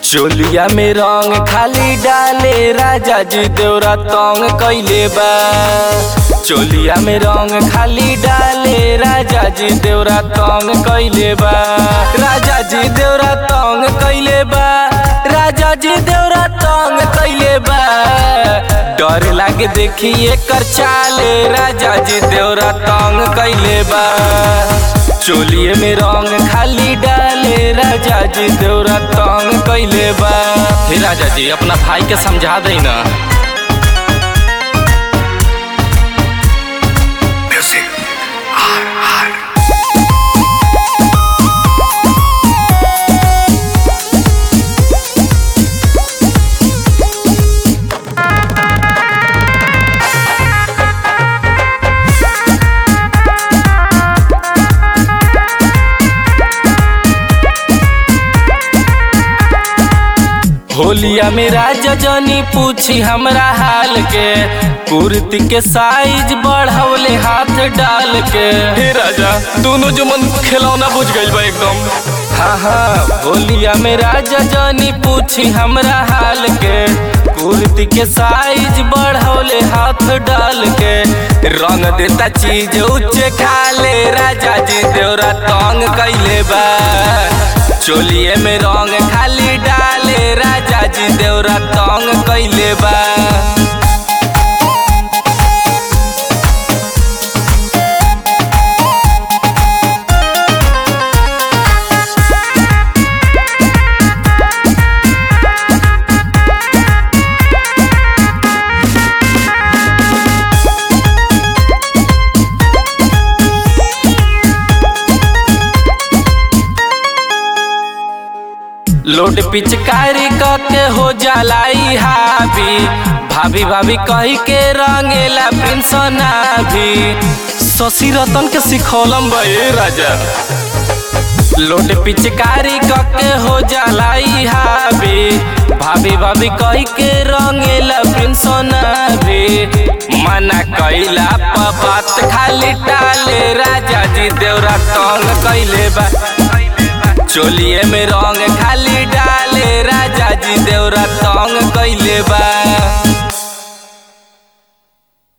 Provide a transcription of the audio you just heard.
चोलिया में रंग खाली डाले राजा जी देवरा तंग कैले बा चोलिया में रंग खाली डाले राजा जी देवरा तंग कैले बा राजा जी देवरा तंग कैले बा राजा जी देवरा तंग कैले बा डर लागे देखी एकर चाले राजा जी देवरा तंग कैले बा चोलिए में रंग खाली डाले राजा जी देवरा तंग कैले बा हे राजा जी अपना भाई के समझा दे ना होलिया में राजा जनी पूछी हमरा हाल के कुर्ती के साइज बढ़ौले हाथ डाल के हे राजा दोनों जो मन खिलौना बुझ गइल बा एकदम हाँ हाँ होलिया में राजा जनी पूछी हमरा हाल के कुर्ती के साइज बढ़ौले हाथ डाल के रंग देता चीज उच्चे खाले राजा जी देवरा तंग कैले बा चोलिए में रंग खाली डाले राजा जी देवरा तंग कैले बा लोड पिचकारी के हो जलाई हावी भाभी भाभी कही के रंगेला पेंसना भी शशि रतन के सिखौलम बे राजा लोड पिचकारी के हो जलाई हावी भाभी भाभी कही के रंगेला पेंसना भी मना कैला पर बात खाली टाले राजा जी देवरा तंग कैले बा चोलिए में रंग खाली डाले राजा जी देवरा तंग कैले बा